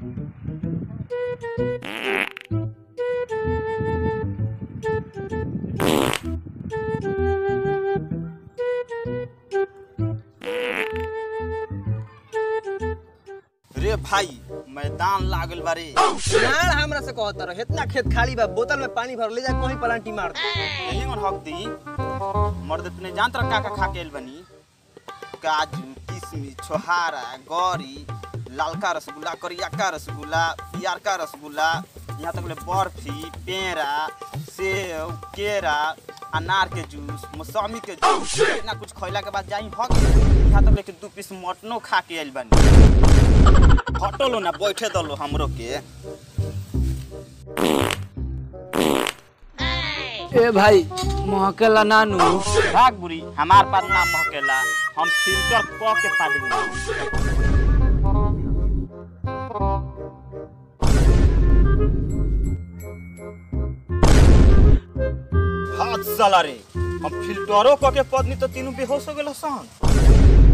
रे भाई मैदान लागल बारे यार हमरा से कहत रह इतना खेत खाली बा बोतल में पानी भर ले जा कहीं पलांटी मार दे यही मन हक दी मर्द तूने जान तर का का खा के आइल बनी काजू किशमिश छोहारा गौरी लालका रसगुल्ला करियका रसगुल्ला पियरका रसगुल्ला यहाँ तक ले बर्फी पेड़ा सेव केरा अनार के जूस मौसमी के जूस इतना कुछ खैला के बाद जाई भग यहाँ तक लेके दू पीस मटनो खा के आइल बनी हटलो ना बैठे दलो हमरो के ए भाई महकेला नानू भाग बुरी हमार पास नाम महकेला हम फिल्टर क के पाली हाथ साला रे हम फिल्टरो क के पदनी तो तीनों बेहोश हो गेल सन